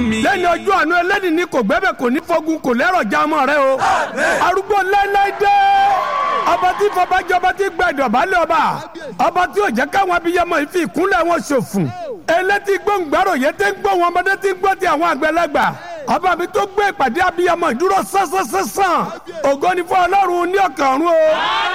lẹ́ni ọjọ́ àánú ẹlẹ́ni ní kò gbẹ́bẹ̀ kò ní fogun kò lẹ́rọ̀ já ọmọ rẹ o arúgbó láíláí dé ọba tí fọbajọ ọba tí gba ìdọ̀bálẹ̀ ọba ọba tí ò jẹ́ káwọn abiyamọ yìí fi ìkúnlẹ̀ wọn ṣòfò elétí gbóngbàrò yẹn tẹ́ ń gbọ́ wọn ọmọdé tí ń gbọ́ ti àwọn àgbẹ̀lẹ́gbà ọba mi tó gbé ìpàdé abiyamọ ìdúró sánsánsánsán ògo ni fún ọlọ́run ní ọ̀kan ọ̀run o.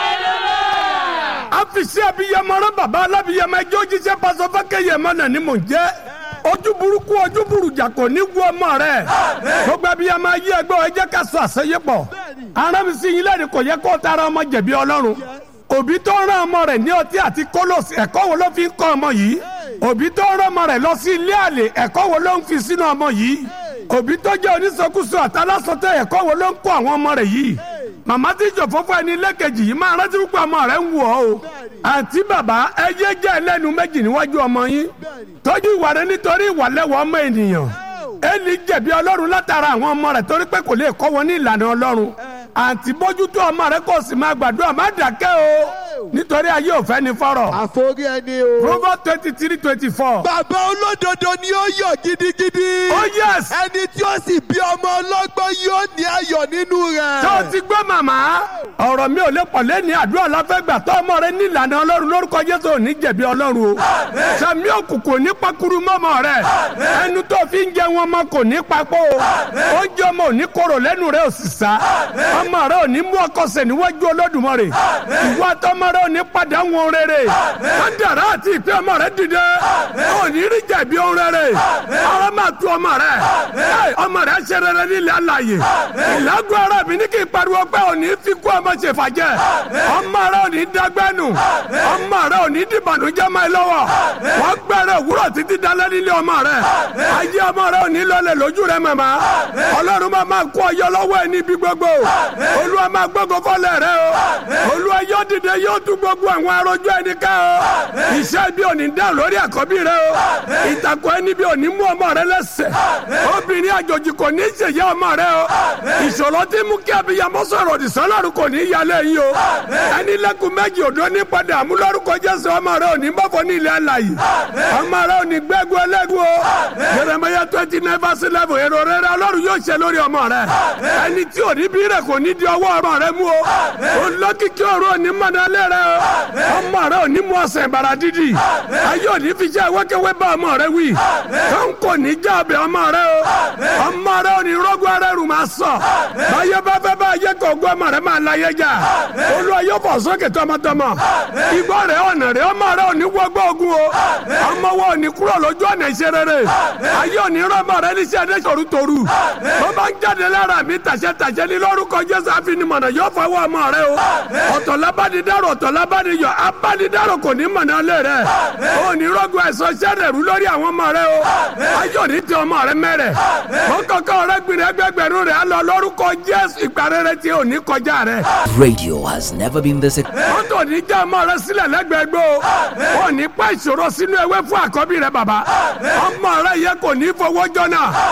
àfìsí abiyamọ rẹ bàbá alábiyamọ ẹjọ́ jíṣẹ́ pàṣẹ fákẹ́yẹ mọ́nà ni mò ń jẹ́ ojú burúkú ojú burújà kò ní wú ọmọ rẹ gbogbo abiyamọ ayé ẹgbẹ́ ẹ jẹ́ ká sọ àṣeyépọ̀ arábìsí yín lẹ́rìí kò yẹ kó tara ọmọ jẹ̀bi ọlọ́run òbí tó rán ọmọ rẹ̀ ní ọtí àti kólòsì ẹ̀kọ́ wo ló fi ń kọ́ ọmọ yìí òbí tó rán ọmọ rẹ̀ lọ sí ilé àlè ẹ̀kọ́ wo ló ń fi sínú ọmọ yìí òbí tó jẹ́ oníṣekúṣe àtàlásọtẹ ẹ̀kọ́ wo ló ń kọ́ àwọn ọmọ rẹ̀ yìí màmá tí ìjọ fọ́fọ́ ẹni lẹ́kẹ̀jì yìí máa rántí púpọ̀ ọmọ rẹ̀ ń wù ọ́ o àǹtí bàbá ẹ yé jẹ́ ẹlẹ́nu méjì níwájú ọmọ yín tọ́jú ìwà rẹ nítorí ìwà lẹ́wọ̀ ọmọ ènìyàn ẹni jẹ̀bi ọlọ́run látara àwọn ọmọ rẹ̀ torí pé kò lè kọ́ wọn ní ìlànà ọlọ́run àǹtí bójútó ọmọ rẹ kò sì máa gbàdúrà má dàkẹ́ o nítorí ayé ò fẹ́ ni fọ́rọ̀. àforí ẹni o. Proverbs twenty three twenty four. bàbá olódodo ni ó yọ̀ gidigidi. oh yes. ẹni tí ó sì bí ọmọ ọlọ́gbọ́n yóò ní ayọ̀ nínú rẹ̀. tó o ti gbọ́ màmá ọ̀rọ̀ mi ò lè pọ̀ lẹ́ni àdúrà láfẹ́gbà tó ọmọ rẹ ní ìlànà ọlọ́run lórúkọ Jésù ò ní jẹ̀bi ọlọ́run o. sàmì òkùnkùn ní pakuru mọ́mọ́ rẹ ẹnu tó fi ń jẹ wọn mọ́ kò ní papọ̀ o. oúnjẹ ọmọ ò ní korò lẹ́nu rẹ ò sì sá ọmọ rẹ ò ní mú ọkọ̀sẹ̀ níwájú Olódùmarè ìwọ àtọmọ rẹ ò ní padà wọn rere wọn dàrá àti ìpè ọmọ rẹ dìde ò ní rí jẹ̀bi ohun rere ọ̀rọ̀ máa tu ọmọ rẹ ọmọ rẹ ṣe rere nílẹ̀ àlàyé ìlágùn ara mi ní kí n pariwo pé ò ní fi kú ọmọ ṣe fàjẹ́ ọmọ rẹ ò ní dágbẹ́nu ọmọ rẹ ò ní dìbànújẹ́ máa lọ́wọ́ wọ́n gbẹ̀rẹ̀ òwúrọ̀ títí dalẹ́ nílé ọmọ rẹ ayé ọmọ rẹ ò ní lọlẹ̀ lójú rẹ màmá ọlọ́run máa máa kó ọyọ lọ́wọ́ ẹ níbi gbogbo olúwa máa gbógun fọlẹ̀ rẹ o olúwa yóò dìde yóò tún gbogbo àwọn arojú ẹni ká o iṣẹ́ bí òní dá lórí àkọ́bí rẹ o ìtàkùn ẹni bí òní mú ọmọ rẹ lẹ́sẹ̀ obìnrin àjòjì kò ní í ṣèyá ọmọ rẹ o ìṣòro tí mú kí abiyamọ sọ̀rọ̀ òdì sọ́lọ́run kò ní í yálé yín o ẹni lẹ́kùn méjì òdo ní padà àmúlórúkọ jésù ọmọ rẹ òní bọ́fọ̀ ní ilẹ̀ àlàyé ọmọ rẹ òní gbẹ́gun ẹlẹ́gun o Jeremiah twenty nine verse eleven èrò rere ọlọ́run yóò ṣe lórí ọmọ rẹ ẹni tí òní bí rẹ kò ní di ọwọ́ ọmọ rẹ mú o olókìkí ọ̀rọ̀ òní mọ̀nàlẹ́ rẹ o ọmọ rẹ òní mú ọsẹ ìbàrà dídì ayé òní fi jẹ wẹkẹwẹ bá ọmọ rẹ wí kàn kò ní já ọbẹ ọmọ rẹ o ọmọ rẹ òní rọgbọ rẹ rù máa sọ báyé bá fẹ́ bá ayé kò gbọ́ ọmọ rẹ máa láyé jà olúwa yóò fọ sókè tọmọtọmọ ìgbọ́ rẹ ọ̀nà rẹ ọmọ rẹ òní wọgbọ́ ogun o ọmọ wa òní kúrò lójú ọ̀nà ìṣe rere ayé òní rọmọ rẹ níṣẹ́ ẹ̀dẹ́ toru toru bó bá ń jáde lára mi tàṣẹ tàṣẹ ní lórúkọ jésù àfinimọ̀nà yóò fọwọ́ ọmọ rẹ o ọ̀tọ̀ lábàdídárò ọ̀tọ̀ lábàdíyọ abánidárò kò ní mọ̀nà lé rẹ̀ ó ní rọ́gùn ẹ̀sọ́ sẹ́rẹ̀ rú lórí àwọn ọmọ rẹ̀ o ayọ̀ ní ti ọmọ rẹ̀ mẹ́rẹ̀ ó kọ́kọ́ rẹ̀ gbìrì ẹgbẹgbẹ̀rún rẹ̀ á lọ lórúkọ jésù ìparẹ́rẹ́ tí ò ní kọjá rẹ̀. Radio has never been this. ó tò ní já ọmọ rẹ̀ sílẹ̀ lẹ́gbẹ̀ẹ́gbẹ́ o ó ní pa ìṣòro sínú ewé fún àkọ́bí rẹ̀ bàbá ọmọ rẹ̀ yẹ kò ní fowó jọ náà